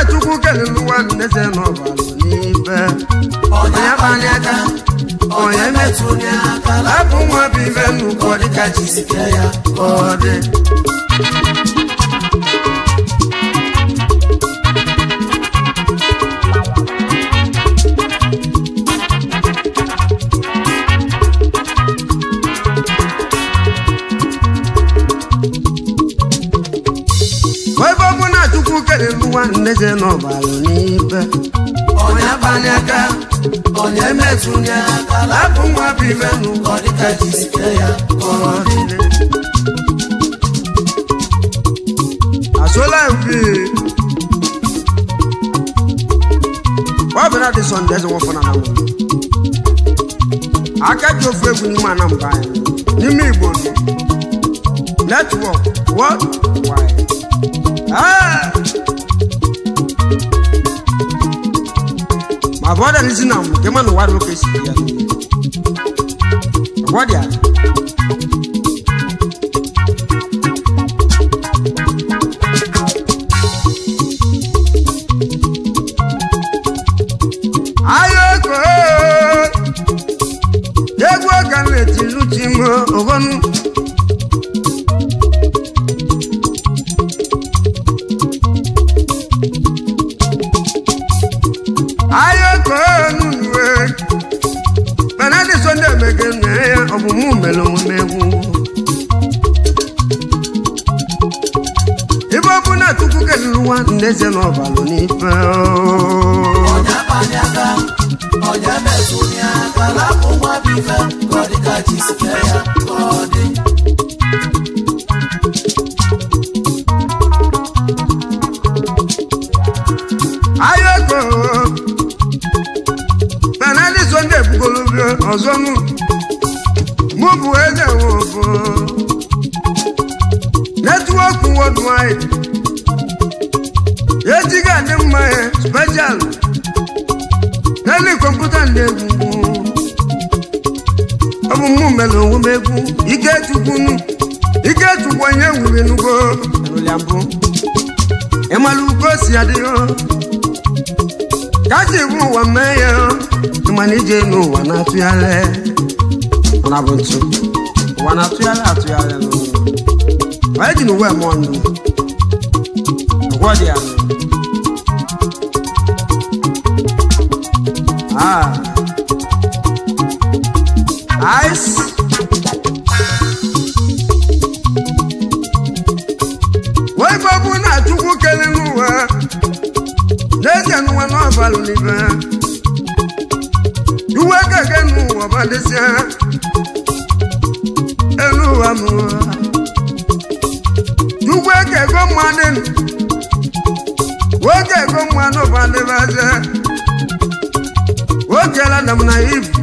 chukwu kelere ụwa ndeze n'ọbalụ n'ife onye banye aka onye metụ onye aka lapụ nwa bụ ife nnukwu ọ dịka jisike ya ka ọ dị ebe ọ bụ na chukwu kelere ụwa ndeze n'ọbalụ n'ife onye banye aka onye metụ onye aka lapụ nwa bụ ife nnukwu ọ dịka jisike ya ka ọ dị asola mfi ọbịara dị sọnde eze nwọfọ na namụ aka ji ofu egwu n'ime anambra anyị n'ime igbo netwọk wọd wide ma bụ ọdịa n'isi na mụ nke ma na ụwa dị oke si ya ọgwọdịa ayoko egwu ọka na-eti luchi m oghonu ayoko nunuwe benedi sonde emege nne ya ọmụmụ mere omume egwu ibe ọ bụ na chukwu keliri ụwa ndeze n'ọbalụ n'ife onye banye aka onye metụ onye aka lapụ nwa bụ ife ka ọ dịka jisike ya ka ọ dị ayoko benedi sonde ebugolobio ọzọ nụ mụ bụ eze nwofo netwọk wọdwid ejighị adị mma ya speshal n'elu kọmputa na-egwu ọ bụ mụ mere onwe m egwu ikechukwu nụ ikechukwu onye nwere nugo erụlịa mbụ ịmara ugo si adịghị kacha iwu ụwa mee ya ịmana ije n'ụwa na-atụgharị mana bụ ntu ụwa na-atụgharị atụgharị n'ụwa onye ji n'uwe mụọ ndụ ọgwọ dị ya nụ Ah. Ice. wee gbagbu na chukwu kele n'ụwa n'ezie n'ụwa n'ọbalụ n'ibe iwe gege n'ụwa badịsịa elu ụwa m chukwu ekego mmadụ nwoke ego mmadụ badịbazie nwoke ladam na ibu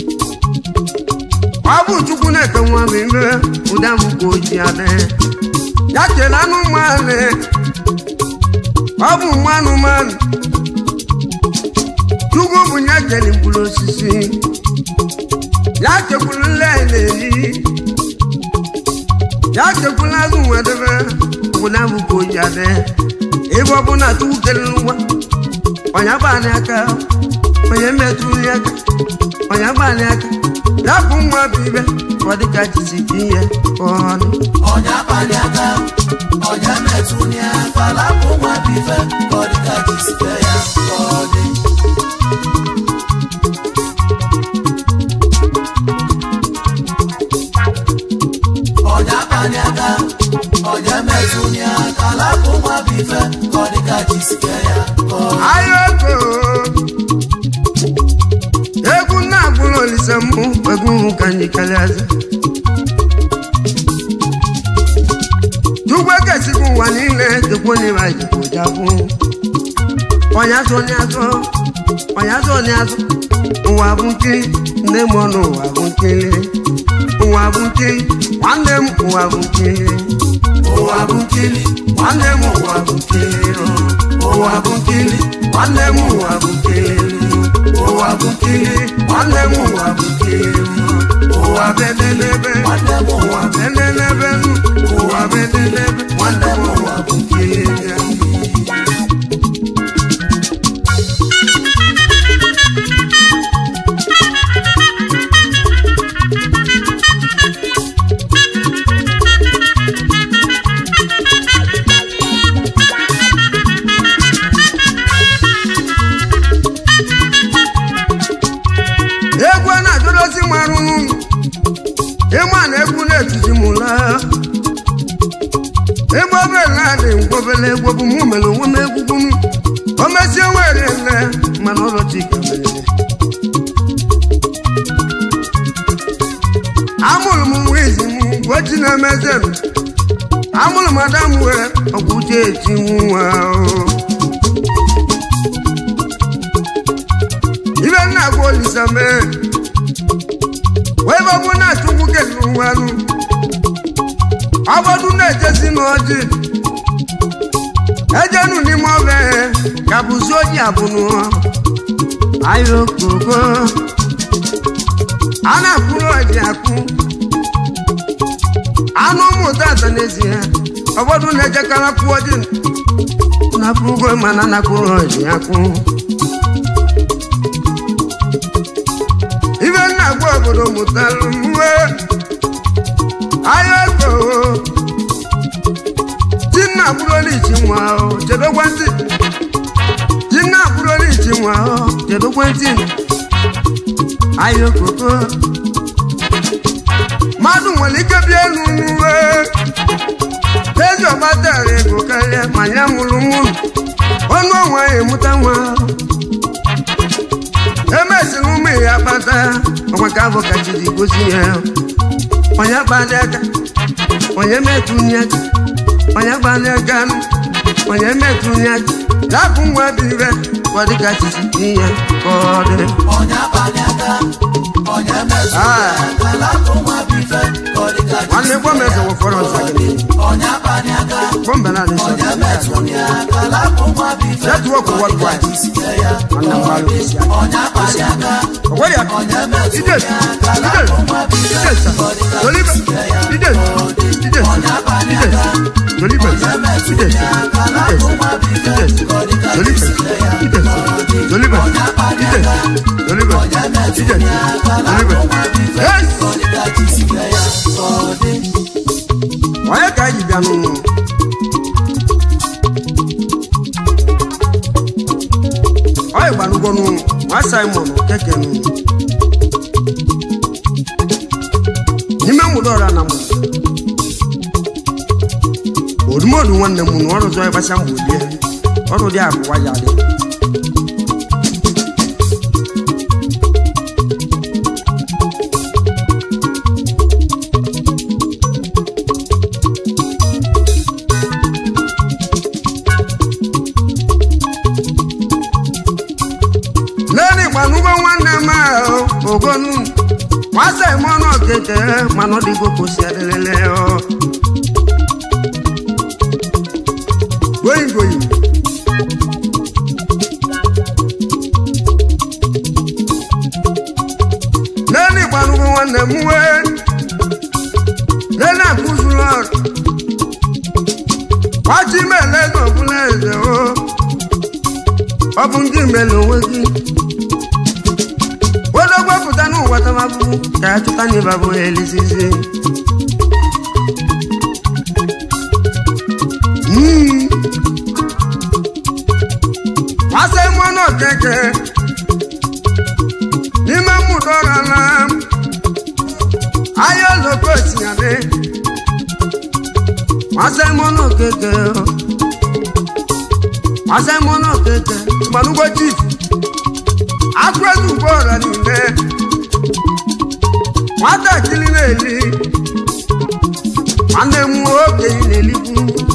ọ bụ chukwu na-eke nwa m ime ụda m ka oji adị ya kele anụmanụ ọ bụ nwa anụmanụ chukwu bụ ya kele mkpụrụ osisi ya chekwuru nle na-eri ya chekwuru azụ nwedebe ụda m ka oji adị ebe ọ bụ na chukwu kele nwa ọnya bụ anyị aka onye metụrụ ya aka onye gbalị aka rapụ nwa bụ ibe ka ọ dịka jisi ihe ọnụ onye banye aka onye metụ onye aka lapụ nwa bụ ife ka ọ dịka jisike ya ka ọ dị onye banye aka onye metụ onye aka lapụ nwa bụ ife ka ọ dịka jisike ya ka ọ dị ayoko egwu na-agbụrụ olise mbụ egwu ka anyị kalịaza chukwu ekesigbu ụwa niile dịkwa onye ma jikojabụ onye azụ onye azụ onye azụ onye azụ ụwa bụ nkiri nne m ọnụ ụwa bụ nkiri ụwa bụ nkiri nwanne m ụwa bụ nkiri ụwa bụ nkiri nwanne m ụwa bụ nkiri ụwa bụ nkiri nwanne m ụwa bụ nkiri ụwa bụ nkiri nwanne m ụwa bụ nkiri ụwa bedelebe nwanne m ụwa ụwa bedelebe ụwa bedelebe nwanne m ụwa bụ nkiri mụ mere onwe m egwugwu m o mesie were nne mana ụlọ chika merere amụrụ m nwa izi m gwochi na-emeze m amụrụ m ada m wee ọgwụ uche eti nwa ibe nna gwa olisa mee wee bọbụ na-achụkwu kedụ nwanụ ọbọdụ na-ejesi n'ọjị ejenu n'ime ọbẹ ka bụzi oji abụnụ ayokoko a na-akwụrụ ọjị akwụ anụ ụmụta ata n'ezie ụfọdụ na-ejekara kwụ ọjị na-akwụgo mana na-akwụrụ ọjị akwụ ibe nna gwa obodo mụtalụ mwe ayokoko tinna bụrụlichi nwa ahụ chedokwa ntị tinna bụrụlichi nwa ahụ chedokwa ntị ayokoko mmadụ nwere ike bịa elu n'uwe ezi ọgbatara ego karịa ma ya mụrụ nwụrụ ọnụ ọnwa ya emụta nwa emesịrị ụmụ ya kpata ọgwa ka abụ kachiri gosi ya onye kpali aka onye metụnye aka onye gbanye ganụ onye metụnye aka lapụ nwa bụ ire ọ dịka chichi ihe ka ọ dị onye abalị aka onye mezuru Ah. aka lapụ nwa bife ka ọ dịka nwanne gwa m eze wụfọrọ nsagịrị onye abalị aka gbọmbe na adị onye nsagịrị metụrụ ya aka lapụ nwa bife Network ka ọ dịka worldwide. jisike ya nwanne m gbalụ isi aka onye abalị aka ọgwara ya onye metụrụ ide ya aka ide lapụ nwa bife ide sa ka ọ dịka dolibe jisike ya ide ide sa onye abalị ide aka sa dolibe onye metụrụ ide ya sa aka ide lapụ sa nwa bife ide sa ka ọ dịka dolibe jisike ya ide sa dolibe onye abalị ide aka dolibe onye ide metụrụ ya aka sa lapụ dolibe nwa bife yes ka ọ dịka jisike ya ka ọ dị onye ka anyị bịa n'ụlọ onye gbanụgwọnụ nwa simon keke nụ n'ime mgbede ọra na mụ odumodu nwanne m nụ ọrụ zọ ịgbasa mgbe die ọrụ dị abụwa ya dị lẹ́ni ìpànúgbọ́ nwanne m ahụ ogonu nwasa ìmọ̀nà keke mana ọ dịgo kosi adelele ọ goyi goyi lẹ́ni ìpànúgbọ́ nwanne m wee lẹ́ni àkúzùlọ wájú mẹ́lẹ́ gbọ̀ngúnlẹ̀ ẹ̀zẹ̀ o ọ bụ ndị mere onwe gị odogbo pụta n'ụwa tamabụ ka ya chụta n'ịba bụ ya elizizi Mm. Masị mmanụ okeke n'ime mmụta ọra na ahịa oloko osinyadị Masị mmanụ okeke Masị mmanụ okeke gbanụgbo chief akụrụezi ugbo ọra niile nwatakịrị na-eli nwanne m okenye na-elikwu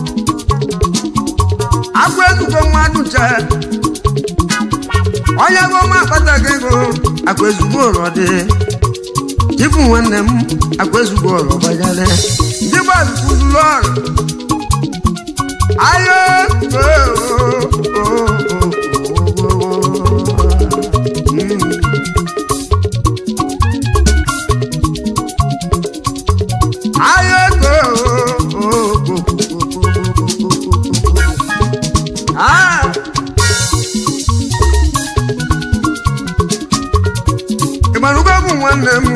akụrụezi ugbo mmadụ chee onye bụ ọma akpataghị ego akụezugbo ọrọ dị chifu nwanne m akụezugbo ọrọ gbajale ndị gbazụkwuzuru ọrụ ayo Ah! ịgbarugo bụ nwanne m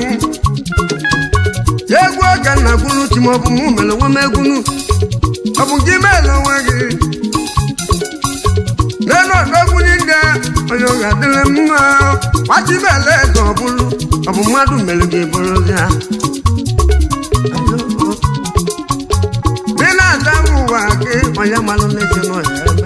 egwu oge nna gwuru chi maọbụ mụ mere onwe m egwunu ọ bụ gị meela onwe gị n'elu ọdọgwu niile onye ọ ga-adịrị m mma gbachi meela ego ọ bụrụ ọ bụ mmadụ mere gị bụrụ ya ị na-ada m ụwa gị onye malụ n'ezi n'ọhịa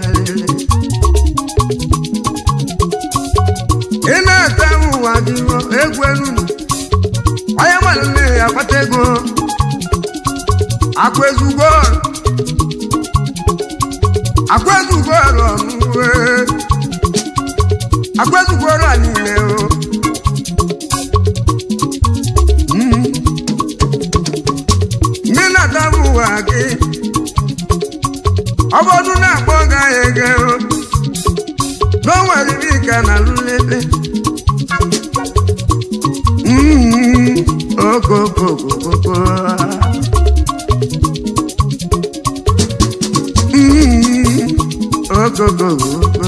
ọrụ ọnụwe akwezukworo a niile o Mm. ndị na-atabụ ụwa gị ọ bụrụ na-akpọ ga ya ege o n'onwere ibe ka na lulebe Mm. okokokokoko Mm. okokokoko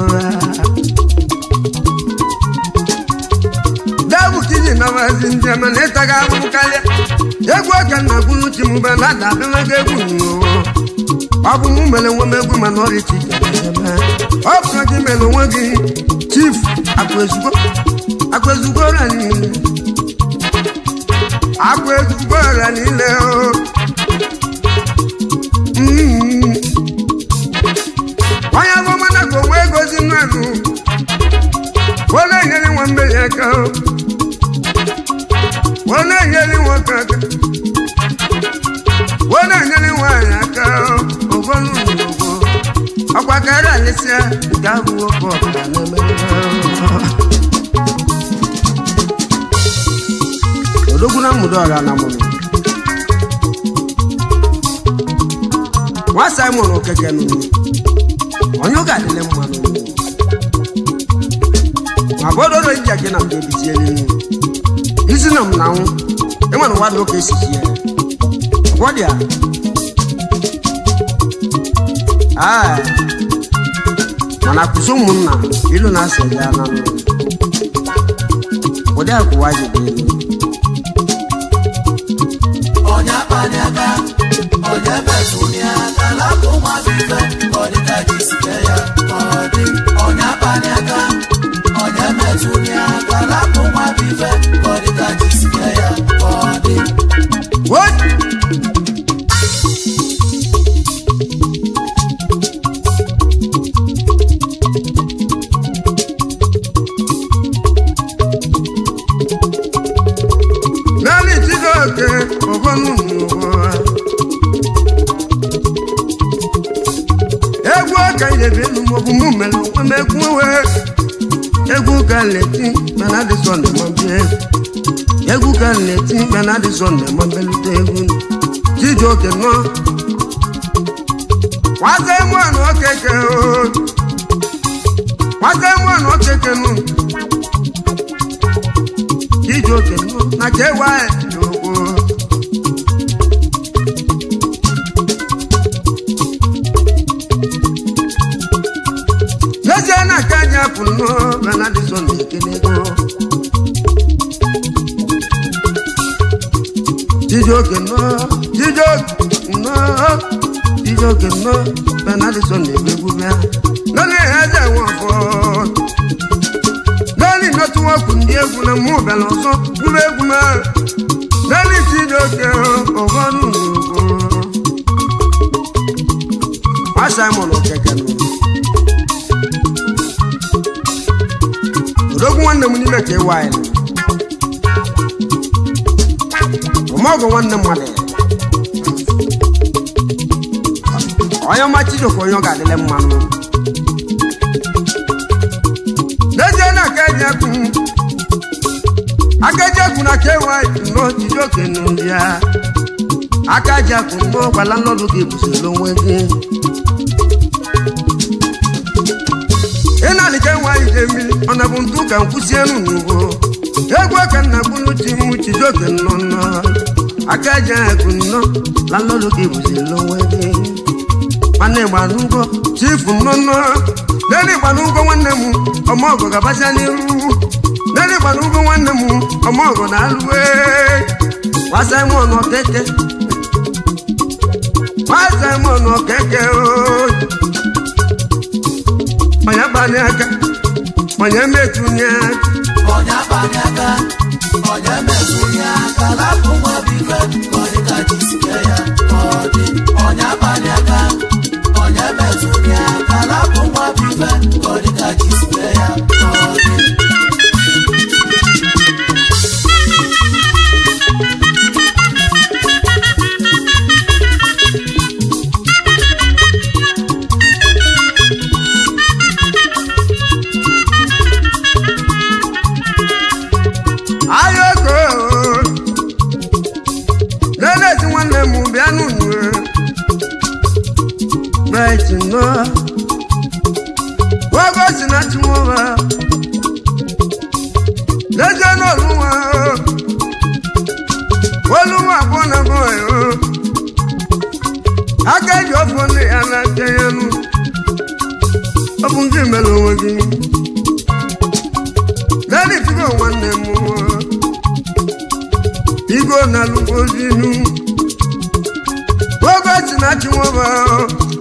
dabu kiji na wazi ndị ama na ịtaga abụrụ karịa egwu aka na gwuru chi mụba na ada abịamaga egwu n'ụwa ọ bụ mụ mere nwe m egwu mana ọrịa chi ọ bụ na gị mere onwe gị chief akwa ezugbo akwa ezugbo ọrịa niile akwa ezugbo ọrịa niile o Mm. onye abụmana ka onwe egozi mmadụ wọ́n na-enyere nwa mmeri aka o. wọ́n na-enyere nwoke aka wọ́n na-enyere nwaanyị aka o. ogolu n'ugbo ọkwa karịa alịsịa nke abụ nwoke ọbụla na-emere odogwu na mmudo ọra na mụrụ nwa simon okeke nụrụ onye ọ ga-adịle mma n'ụwa ma bọdọdọ iji ake na mgbe ebitie n'elu isi na m na nwụ enwere ụwa dị ụka esi ji ya ọgwọ dị a Aa, mana kụzi ụmụnna ilu na-asa ya na nụ ụdị akụwa ji dị elu onye akpali aka onye metụli aka lapụ nwa bife ka ọ dị ka ji sike ya ka ọ dị onye akpali aka onye metụli aka lapụ nwa bife ka ọ dị ka ji sike ya ka ọ dị What? Naanị Chijioke ọgọnụ n'ụwa. Egwu ọka nyebi elu maọbụ mụ mere onwe m egwu nwe. Egwu ka nleti mana dị sọnde ma bịa egwu. egwu ka m na-eti mkpe na adịsọ na ma mbelute egwu Chijioke nọ nwata mụanụ okeke o. nwata mụanụ okeke nụ Chijioke nọ na kewa n'ogbo n'ezie na aka anyị apụ nnọọ na na adịsọ na ekele ego Chijioke nọ Chijioke nọ Chijioke nọ benadison na-egbu egwu bịa lọ́nà eze nwafọ lọ́nà nọtụwọkụ ndị egwu na mụ bịara ọzọ gwuru egwu ma lọ́nà Chijioke ọgọnụ n'ugwu nwa Simon Okeke nọ odogwu nwanne m n'ime ka ịwa anyị ọmọgwụ nwanne mmadụ onye ọma Chijioke onye ọ ga-adịle mmanụ n'ezie na aka eji ekwu aka eji ekwu na ka ewa nnọọ Chijioke n'ụdị ya aka eji ekwu nnọọ gwala nnọdụ gị busoro onwe gị ị na-alịka enwe ide mmiri ọ na bụ ntụ ka nkwụsị elu n'ugbo egwu aka nna gburu chi m Chijioke nnọọ nnọọ aka eji ekwu nnọọ la nnọdụ gị busoro onwe gị nwanne gbanụgo chifu nnọnnọ nene gbanụgo nwanne m ọmọgọ gabasia n'iru nene gbanụgo nwanne m ọmọgọ na-alụwe nwa Simon Okeke nwa Simon Okeke ooo onye gbanye aka onye metụnye aka onye akpali aka onye metụli aka lapụ nwa bife ka ọ dị ka ji sike ya ka ọ dị onye akpali aka onye metụli aka lapụ nwa bife ka ọ dị ka ji sike ya ka ọ dị ogo si na chiwoba lẹ́jọ́ náà ló wà ó olúwa bọ́nà bọ́ ẹ̀ ó akẹ́jọ́ fún ní alájẹyẹnu ọkùnrin kí mẹ́lẹ̀ wọn kí lẹ́ni tí kò wọ́n nẹ̀ mú wọn igbó náà ló kó sínú gbogbo tí náà tí wọ́n bá ó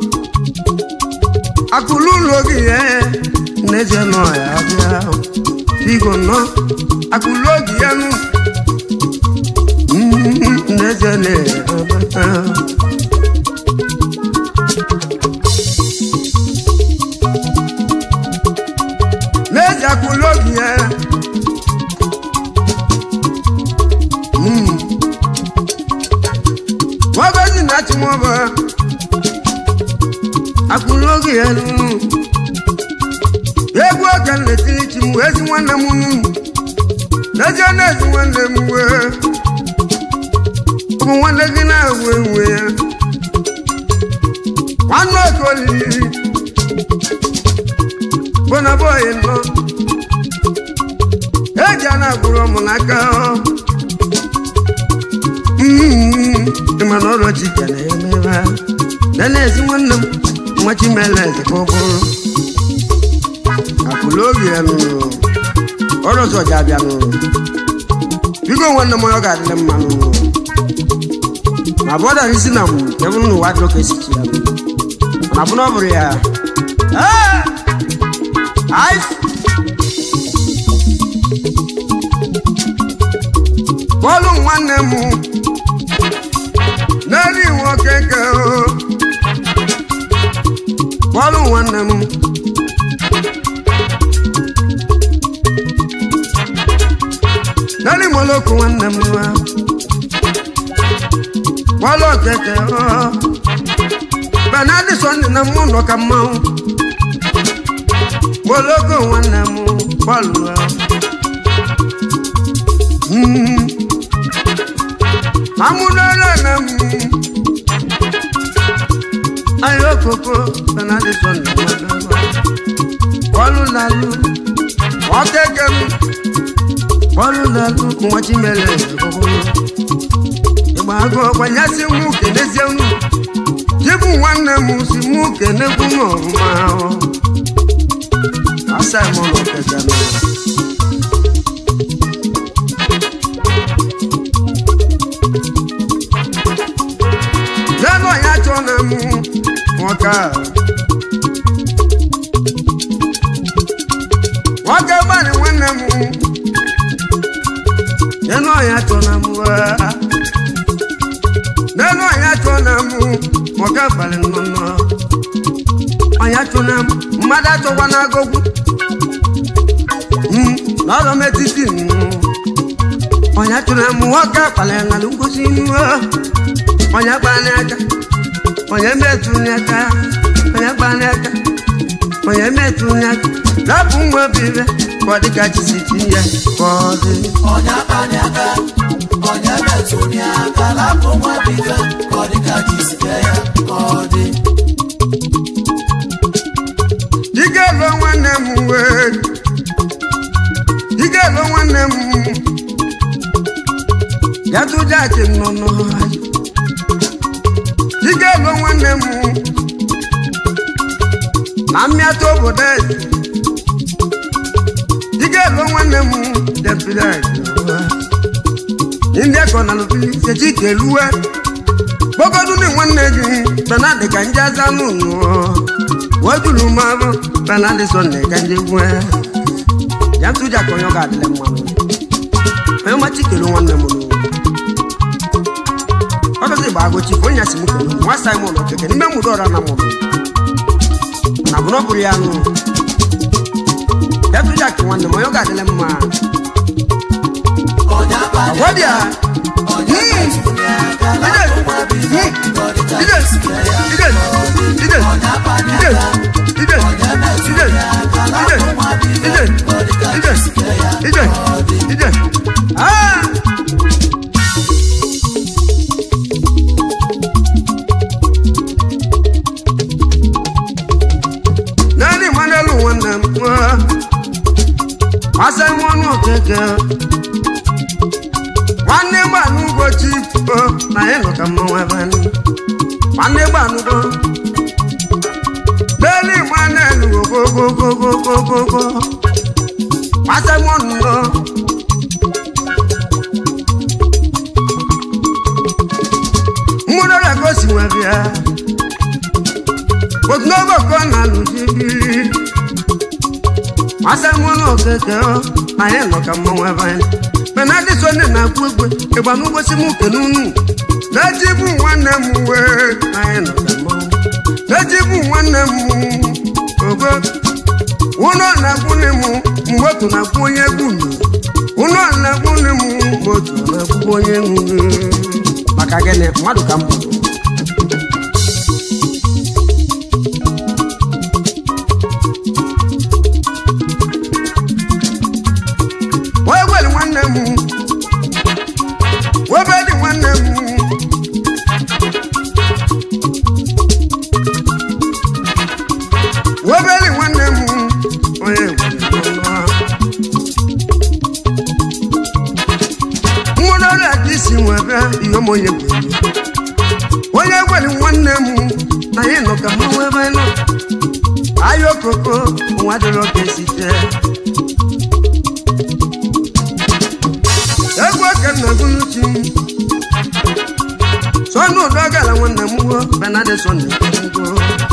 akulu lógi yẹn lẹ́jọ́ náà yà á bí á igbó náà akulogi yanu nezele neze akulogi yẹ wọ́n bẹ sí náà tí wọ́n bọ̀ akulogi yẹnu egwu oge nleti chi m ezi nwanne m nnu lọ́jọ́ náà tí wọ́n lè mú wẹ́ ọmọ wọn lẹ́gí náà wé wé ya wọ́n náà kọ́ lì bọ́nà bọ́ọ̀yì nọ ẹ̀jẹ̀ náà gbúrọ̀ ọmọ n'aka ọ́ ìmọ̀ náà ọ̀rọ̀ ti jẹ̀ náà mẹ́ra lẹ́nà ẹ̀sìn wọn nà wọ́n ti mẹ́lẹ̀ ẹ̀sìn kọ́kọ́rọ́ àkùlóògì ẹ̀ nù ọ̀rọ̀ sọ jaabi ano bigo wannan mo yoga dile manu na boda ni sina mu ebu no wa dro kesi kia na bu no buri ya ah ai bolu nwanne mu n'elu iwu keke o bolu nwanne mu lórí mo lókun wọn nà mí wá wọn lọ tẹtẹ ọ bẹnadi sọni na mú nọ ka mọ mo lókun wọn nà mú bọọlù ọ amúnára nà mú ayọ koko bẹnadi sọni na mú bọọlù làlú wọn kẹkẹ mi bọ́ọ̀lù lẹ́nu kún wọ́n jí mẹ́lẹ̀ ìgbòho ìgbà àgọ́ ọ̀gbànyá sí mú kéde sẹ́nu jíbù nwanne m si mú kéde kún ọ̀húnmá ọ́ asa ẹ̀mọ́ lọ kẹ̀kẹ́ nù. lẹ́nu ọ̀yá tó nà mú wọn ká wọn ká bá ní nwanne m nínú ọ̀yà tó na mú wá. nínú ọ̀yà tó na mú mọ̀gá balẹ̀ nínú. ọ̀yà tó na mú mmadụ atọkwa n'agogwu. lọ́rọ̀ metiti nù. ọ̀yà tó na mú ọ̀gá balẹ̀ nàlú ngosi nù. ọ̀yà gbalẹ̀ aka. ọ̀yà mẹ́tù ní aka. ọ̀yà gbalẹ̀ aka. ọ̀yà mẹ́tù ní aka. lápò ń wọ́n bìrẹ̀ kọ́dí ká ti sì ti yẹ kọ́dí. ọ̀nyá bani aka ọ̀nyá mẹ́tò ní aka lápò wọn bí fẹ́ kọ́dí kájí sí kẹ́yà kọ́dí. Ike lọ nwanne m wee. Ike lọ nwanne m. Yàtú jáde nọ n'ọhịa. Ike lọ nwanne m. Na mmịata obodo eze. Ike lọ nwanne m. Depịrị Ndị akọ na lụpịrị sechi keluwe. Kpogodu ni nwanne gị. Benadi ka nje aza n'ụlọ. wajulu maro benadi sonne kanje gwe yantu ja konyo ga dile mano ayo ma chikelu nwanne mu ọdọ sí ìgbàgbọ́ chi fún ìyàsí mú kẹlẹ́ wọ́n sáyé mọ̀ lọ kẹ̀kẹ́ ní mẹ́mú dọ́ọ̀rọ̀ náà mọ̀ lọ nàbùnà bùrù ya nù yantu ja kí wọn nà mọ̀ yọ ga dile mọ́ a ọ̀nyá bani wọ́n di a ọ̀nyá mẹ́tò ní aka lápò wọn bí fẹ́ kọ́dí kájí sí kẹ́yà ide ide ọ̀nyá bani ide aka ide ọ̀nyá mẹ́tò ide ní aka ide lápò wọn bí ide fẹ́ kọ́dí kájí sí kẹ́yà ide kọ́dí. ide ah. nani mwanelu nwanne m gbasa m ọnụ okeke nwanne gbanụgo chipo na ịnụ ka mmanwụ ebe anyị nwanne gbanụgo beli nwanne elu ogogogogogogogo gbasa m ọnụ ndo mmụrụ ọrịa gosi nwe bịa otunogo ka ọ na-alụ jibiri gbasa m ọnụ okeke na ịnụ ka mmanwụ ebe anyị mana adị so nne na-akwụ egwe ịgba n'ụgbọsi m kene unu na-eji bụ nwanne m wee anyị nọ ka mmanwụ na-eji bụ nwanne m ogo ụlọ na-akwụnye m mgbe otu na-akwụ onye egwu nụ ụlọ na-akwụnye m mgbe otu na-akwụ onye nwuru maka gịnị mmadụ ka m bụ wee gwere nwanne m webe dị nwanne m webe dị nwanne m onye nwụrụ ọrịa ka isi nwebe ihe m onye bụ onye gwere nwanne m na ya nọ ka mmanwụ ebe nọ ahịa okoko nwa dịrị oke site egwu oke nna gụnuchi sọnụ ụdọ gara nwanne m wo benade sọnde ngo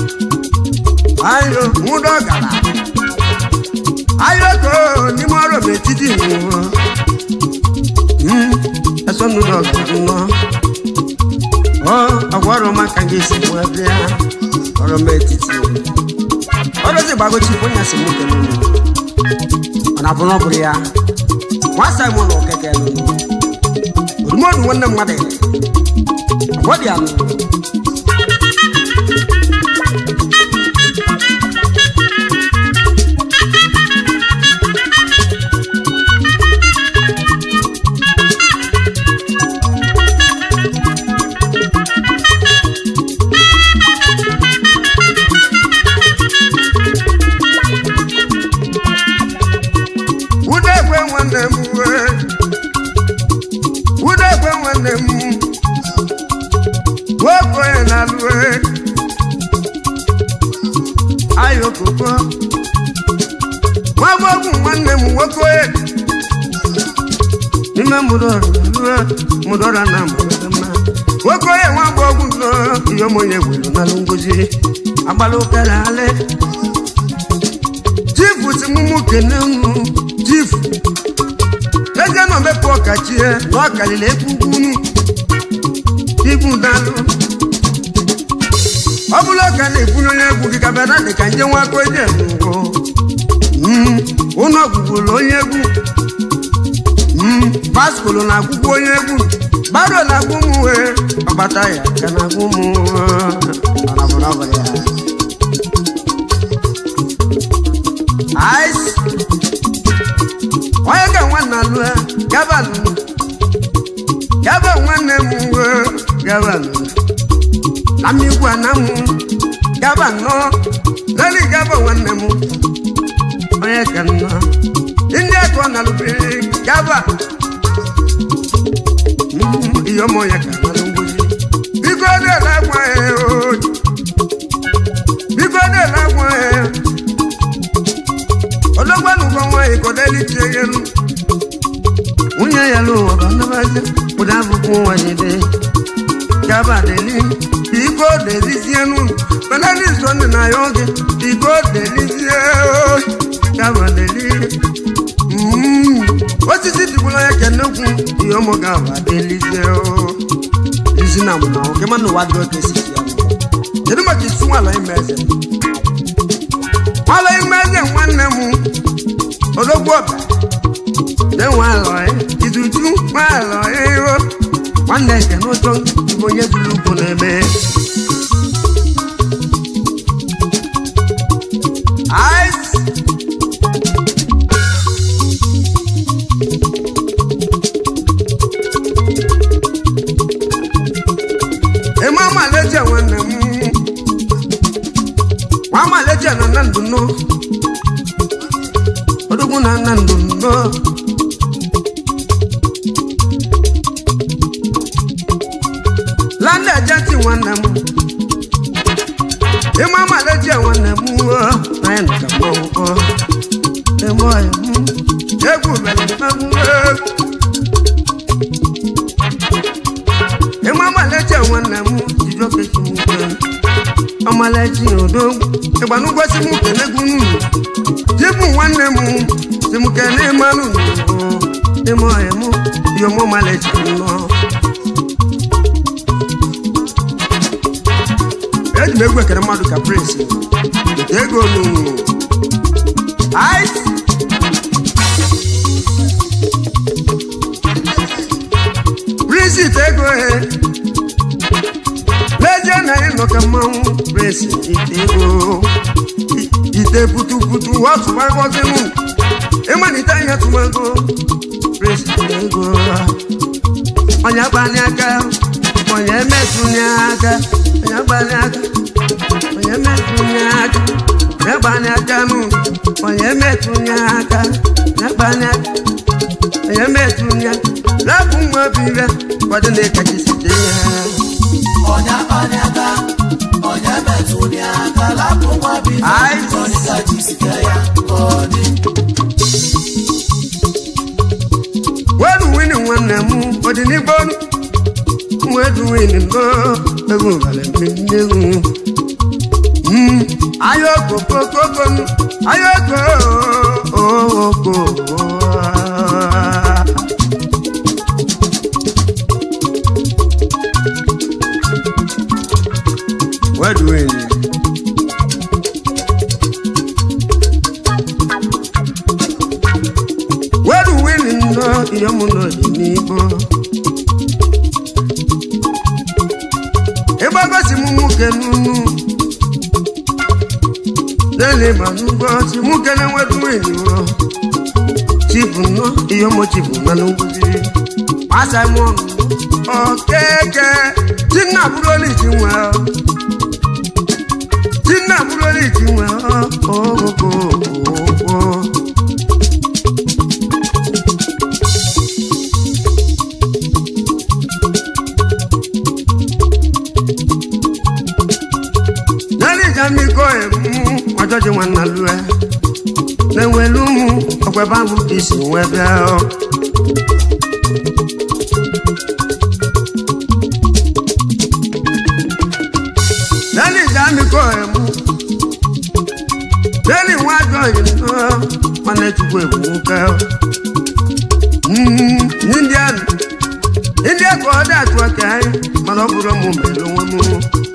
ayo nwụdọ gara ayo ko n'ime ọrụ m etiti nwụọ ẹsọnụ ụdọ gara nnọ ọ ọgwa ọrụ maka gị si mụ ebe ya ọrụ m etiti ọrụ si gbagochi onye si mụ kere unu ọ na-abụ na ọ bụrụ ya nwa simon okeke nụnụ odumodu nwanne mmadụ ọgbọdị anụ udekwe nwanne m wee udekwe nwanne m nwoke onye na-alụ e ayo koko nwagbogwu nwanne m nwoke onye n'ime mụdọrọ lụọ mụdọrọ na mmadụ mma nwoke onye nwagbogwu nọ ihe omonye gwere n'alụ ngozi agbala ụkara ale chifu si mụmụ kene unu chifu eze nọ mepụ ọkachie na ọ karịrị ekwugwunu ibu dalụ ọ bụla ọka na-ebunye onye egwu gị kabịara dị ka nje nwakọ eje n'ụgwọ ụnọ gwugwuru onye egwu baskolo na-agwụgwụ onye egwu baro na-agwụ m wee ọgbata ya ka na-agwụ m ice onye ga nwanne alụ gabalụ gaba nwanne m wee gabalụ na mmigwu ana m gaba nnọọ nali gaba nwanne m onye ka nnọọ ndị akọ na lụbiri gaba ihe ọmụ onye ka na ngwụzi biko na-ele agwa ya o biko na-ele agwa ya ologbanugbo nwaanyị kodelitie elu nwunye ya lụwa banabaja kpụda akwụkwọ nwanyị dị gabadeli biko delizie n'ụlọ benadi sonde na ya oge biko delizie gabadeli osisi dịgbula ya kenekwu ihe ụmụ gaba delizie izi na mụ na oke mana ụwa dị oke si ya kedu maka isi nwala ime eze nwala ime eze nwanne m ologbo ọba na-enwe alọị iduju nwa alọị iro nwanne nke n'ụjọ bụ onye zuru ugwu na-eme ice eme amaleje nwanne m nwa amaleje nọ na ndụ nọ odogwu na nna ndụ ndo landa jati nwanne m ịma maleji nwanne m o na ya nka mmọnwụ eme ọya m egwu mere mmegbu egwu ịma maleji nwanne m jijokechi m kwe ọmaleji odogwu ịgbanụgwosi m kenegwu nunu jibu nwanne m si m kene mmanụ eme ọya m yomo maleji nnọọ eji m egwu ekere mmadụ ka prince weta ego n'unu ice prince ite ego he leje na ịnọ ka mmanwụ prince ite ego I- ite putuputu ọtụma ngozi m ịmalite ihe tụmago prince ite ego onye gbanye aka onye metụnye aka onye gbanye aka onye metụnye aka onye gbanye aka nụ onye metụnye aka onye gbanye aka onye metụnye aka rapụ nwa bire kwado na ịkachisite ya onye akpali aka onye metụli aka lapụ nwa bife Ai. ọdịka jisike ya ka ọ dị wedu wini nwanne m ọdịnigbo wedu wini go egwu nwere mmegwu ayoko kokoko ayoko oko wedu wini wedu wini nnọ ihe mụ n'ọdịnigbo ịgbagosi m nwoke n'unu lele ma n'ugbo si nwoke na-enwedu wini o chibu nnọ ihe mụ chibu na n'ugwuziri masamọn okeke tinna bụrụ iji nwe tinna bụrụ iji nwe ogogo n'elija mmikọ emu ọjọji nwanna lue na-enwelu ụmụ ọkwebe ahụ ka isi nwee bịa n'elija mmikọ emu n'eli nwa ajọghị nnọọ mana echukwu ebu nwoke n'india india ka ọ dị atụ aka anyị mana ọ bụrụ mụ mere onwe m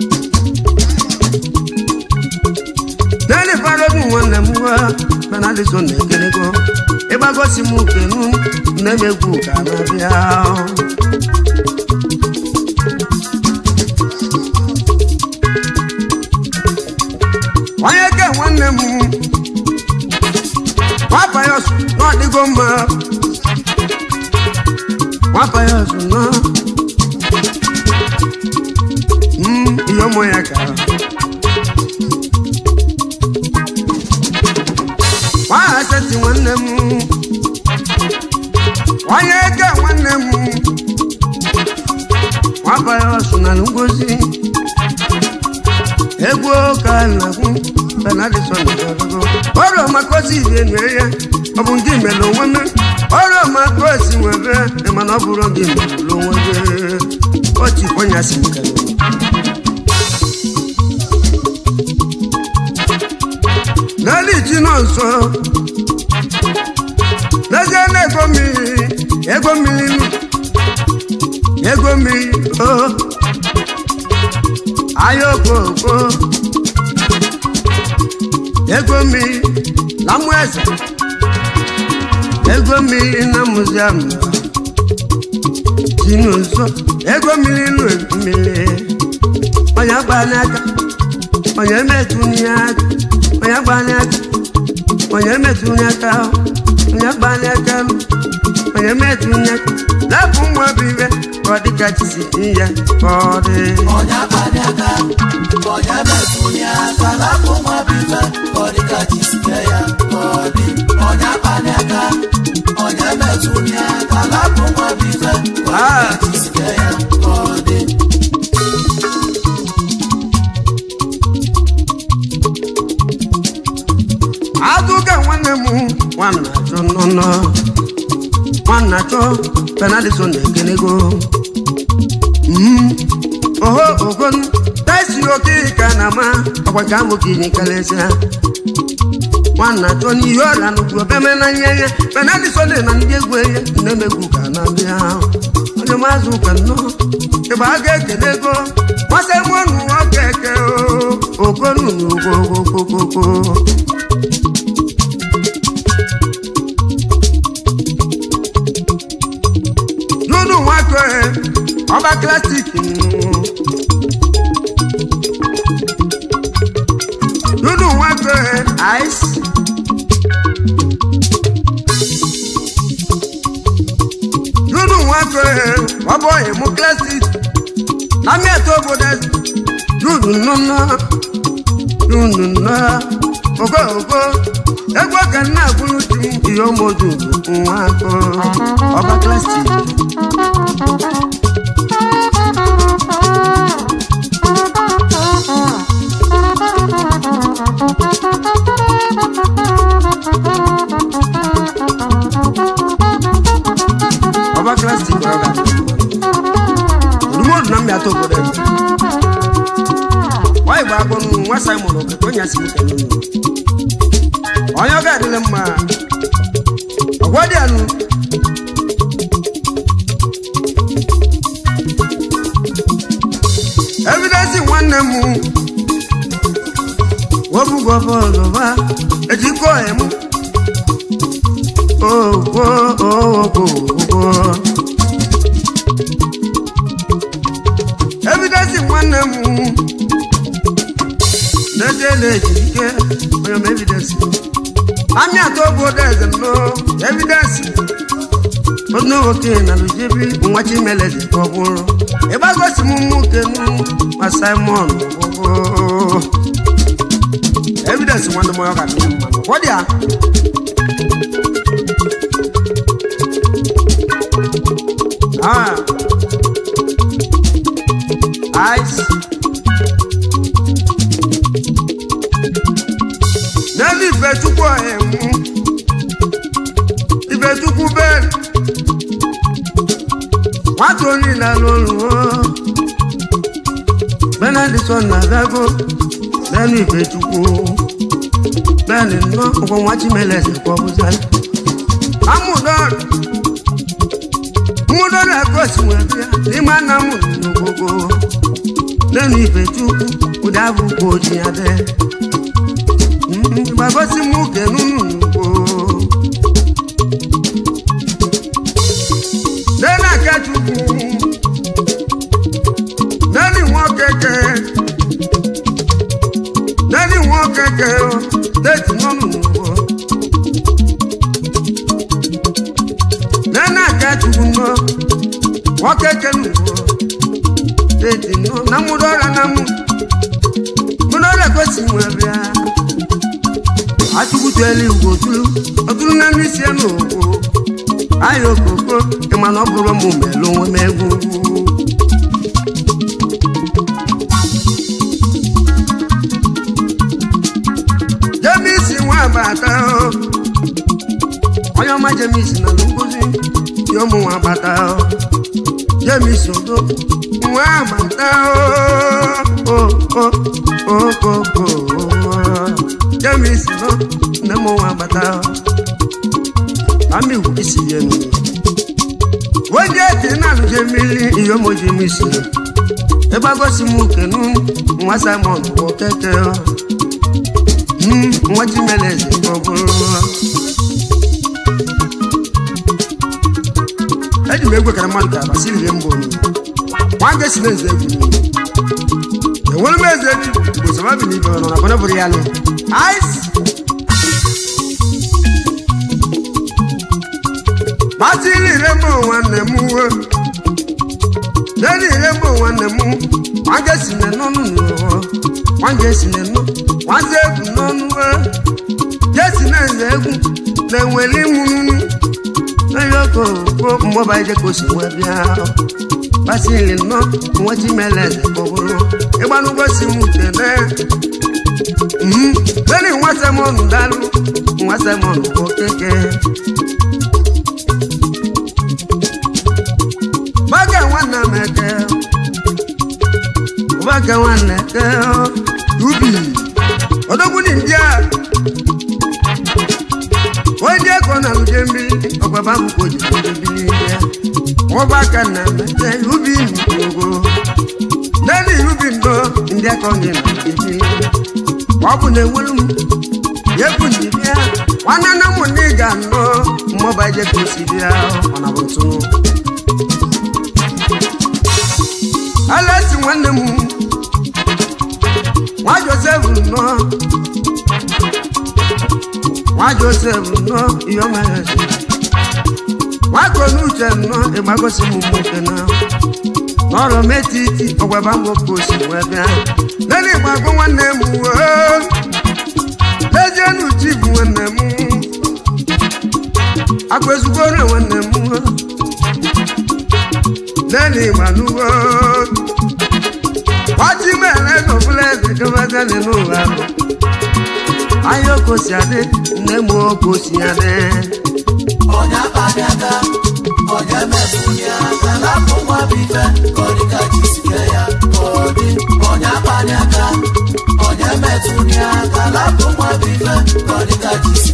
Dani farogun nwanne m nwa mana adịso na ekelego ịgbagosi m ukenu na-emegwu ka na-abịa onye ke nwanne m nwapa ya ọsụ na ọdịgo mma nwapa ya ọsụ na Mm, ihe ụmụ ya ka nwahasetị nwanne m onye eke nwanne m nwabaghị ọsụ na ngozi egwu ka na-agwụ benadison gago ọrụ makosi ibie nwere ya ọ bụ ndị mere onwe m ọrụ makosi nwebe mana ọ bụrụ gị mere onwe gị otu kwanyasị nke n'elu iji nọ nso n'ezie na ego mmiri ego mmiri nụ, ego mmiri o ahịa okoko ego mmiri na mmụ eze ego mmiri na muziam si n'ụzọ ego mmiri nụ mmiri onye gba n'aka onye metụnye aka onye gba n'aka onye metụnye aka onye gba n'aka onye metụnye aka lapụ nwa bụ ibe ka ọ dịka chi si ihe ka ọ dị onye akpali aka onye metụli aka lapụ nwa bife ka ọ dịka chi si kee ya ka ọ dị onye akpali aka onye metụli aka lapụ nwa bife ka ọ dịka chi si kee ya ka ọ dị azụga nwanne m nwanna chọ nnọnọ nwanna chọ penaliso na-ekenego Mm, oho ogonu tesi oke ka na ma ọkwa ka nwoke inye kalesịa nwanna chọ n'ihe ọrịa nnukwu obeme na nye ya penaliso dị na ndị egwu ihe nnemegwu ka na bịa onye mazụ ụka nnọọ ebe a ga-ekele ego masị mụnụ nwoke eke okonu n'ugwogwogwogwo lulu nwakọ ọba klasik lulu nwakọ ice lulu nwakọ ọbọ emu klasik lami ẹtọ obodo lulu nnụnụ lulu nnọ ogo ogo egwu ka nna agbụrụ di ihe ọmọdụ nwakọ ọba klasik ọba klasik ọga odumodu na mmịata obodo ebe nwanyị gba agbọnụ nwa simon okeke onye asị ike n'ụlọ onye ọ ga-adịle mma ọgwa dị anụ evidensi nwanne m wobugo bọlụba ejikọ emu ogwo ogwo ogwo evidensi nwanne m na-ejele ejike onye m evidensi ami atọ obodo eze nnọ evidensi onye nwoke na lujebi nwa chimeleze ka ọ bụrụ ịgbagosi m nwoke nu ma simon gwụgwụ evidensi nwanne m ọ ga-adị mma kwọdị ya Ah. Ice. N'elu Ifechukwu emu. Ifechukwu bẹ́ẹ̀. Nwata onye na-alụ ọrụ o. Benedictson na-abịago n'elu Ifechukwu. Bẹ́ẹ̀ni nnọọ ọkwọ nwa Chimeleze ka ọ bụzara. Amụdọrọ. Mmụdọ na-egosi nwe bịa n'ime nna m n'ogogo. N'elu Ifechukwu ụdị abụ ka oji ya dee. gbagosi m uke n'unu n'ugbo nena kechukwu neni nwokeke neni nwokeke teti n'ọnụ n'ugbo nena kechukwu nọ nwokeke n'ugbo teti nọ na mụdọra na mụ mụdọra gosi nwe bịa atukutu eluigwe otulu otulu na mmisi ya n'okpo ahịa okoko ịma na ọ bụrụ m melu onwe m egwu jemisi nwa bata onye ọma jemisi na nkụzi ya ụmụ nwa bata jemisi odo nwa bata okoko jemisi nọ nne m nwa bata ami isi ya nu wọ́n eti náà ṣe mílí ìyọ́mọ̀jì mi sí ẹ bá gọ́sí mú kẹnu wọn simon wọ kẹ́kẹ́ ọ wọ́n jí mẹ́lẹ̀ sí gbọ́gbọ́rọ́ ẹ̀dì mẹ́gbẹ́ kẹrẹ mọ́tò kàbà sí ìrẹ́ mbọ̀ ni wọ́n á gẹ̀ẹ́sì mẹ́zẹ̀ egwu ni ẹ̀wọ́n mẹ́zẹ̀ egwu ìgbòsàn má bì ní ìbẹ̀rẹ̀ nọ nàbọ̀nà bùrẹ̀ yálẹ̀ ice. Batili remo nwanne m uwe n'elu ihe bụ nwanne m nwange si na n'ọnụ n'ụwa nwange si na nọ nwaze egwu n'ọnụ jesi na nze egwu na-enweli mụnụ eyoko ko mmụba ije ka o si wee bịa basili nọ nwechi mele kpọbụrụ ịgbanụgwo si m tene leni nwa semọn dalụ nwa semọn okeke baga nwanne m eke baga nwanne eke ubi odogbuni ndị a onye ego na uje mmiri ọgbaba bụkwa ojiji mmiri ya ọgbaka na mete ubi nugogo n'elu ubi ndo ndị aka onye na uje ọ bụ na enwere m egwu ndị bịa nwanne nne m ndị ga nọ mmụba ije ka osi bịa ọ na bụ ntụ alesi nwanne m nwa josef nọ nwa josef nọ ihe ọma ya si nwaka onuche nọ ịgbagosi m nwoke na n'ọrụ metiti ọgwaba nwoke osi wee bịa nene ịgbagbo nwanne m lezienu chi bụ nwanne m akwa ezugboro nwanne m nene ịgbanugo wájú mẹ́rẹ̀ ló fúnlẹ̀ ṣe kí wọ́n sẹ́ni ní òwúrọ̀ lọ. ayé kò sí adé ní mo kò sí adé. ọ̀nyá bani aka ọ̀nyá mẹ́fù ni aka lápò wọn bí fẹ́ kọ́ni ká jí sí kẹ́yà kọ́ni. ọ̀nyá bani aka ọ̀nyá mẹ́fù ni aka lápò wọn bí fẹ́ kọ́ni ká jí sí